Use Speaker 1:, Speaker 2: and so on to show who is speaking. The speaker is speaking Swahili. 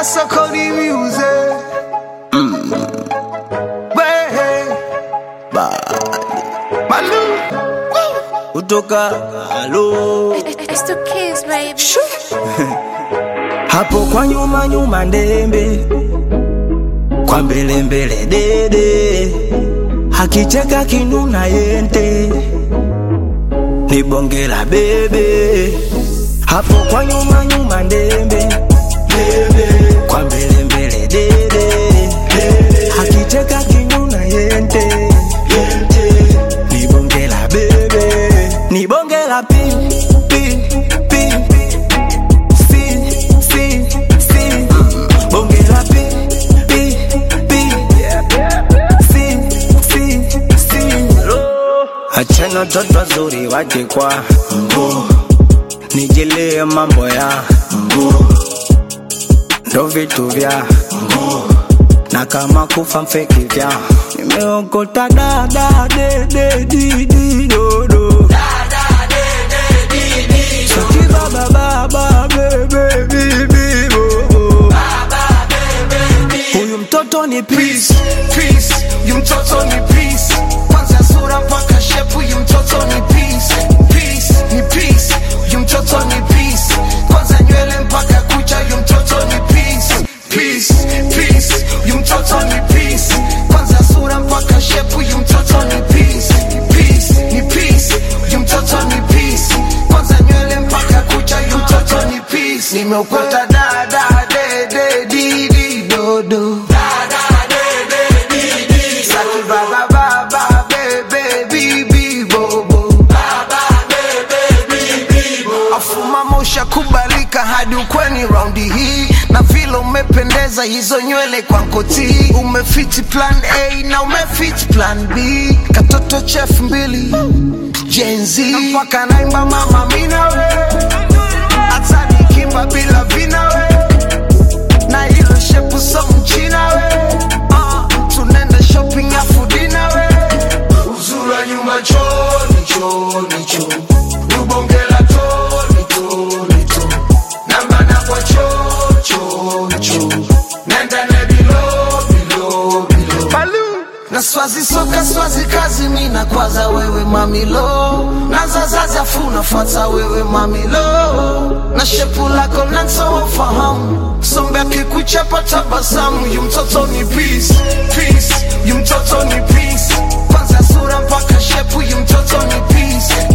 Speaker 1: Kasokodi music. Way. Malu.
Speaker 2: kutoka halo
Speaker 3: It's the kids, baby.
Speaker 2: hapo kwa nyuma nyuma ndembe kwa mbele mbele dede hakicheka kinuna yente ni bonge la bebe hapo kwa nyuma nyuma ndembe Ndembe. kwa mbele mbele dede hakicheka kinuna yente Yente. ni bonge la bebe ni bonge la pi pi pi si si si bonge la pi pi pi si si si achana toto wazuri waje kwa mguu nijilie mambo ya mguu ndo vitu vya mguu na kama kufa mfeki vya nimeokota dada de de di di do do Saki baba baba bebe bibi bo bo Huyu mtoto ni peace
Speaker 1: Peace. Yu mtoto ni peace. Kwanza sura mpaka shepu yu mtoto ni peace. Peace. Ni peace. Yu mtoto ni peace. Kwanza nywele mpaka kucha yu mtoto ni peace. Peace. Peace. Yu mtoto ni peace. Kwanza sura mpaka shepu yu mtoto ni peace. Peace. Ni peace. Yu mtoto ni peace. Kwanza nywele mpaka kucha yu mtoto ni peace. Nimeokota dada de de di di do do. Saki baba baba bebe bibi bobo afuma mosha kubalika hadi ukweni raundi hii na vile umependeza hizo nywele kwa nkoti umefiti plan a na umefiti plan b katoto chef mbili jenzi mpaka naimba mama minawe hata nikimba bila vinawe na hilo shepu so mchina we uh, tunaenda shopping afu dina we uzura nyuma choni choni cho ubongela toni toni to nambana kwa cho cho cho nenda ne bilo bilo bilo Balu. na swazi soka swazi kazi mina kwaza wewe mamilo na zazazi afu nafuata wewe mamilo na shepu lako nanso fahamu sombe akikuchapa tabasamu yu mtoto ni peace peace yu mtoto ni peace kwanza sura mpaka shepu yu mtoto ni peace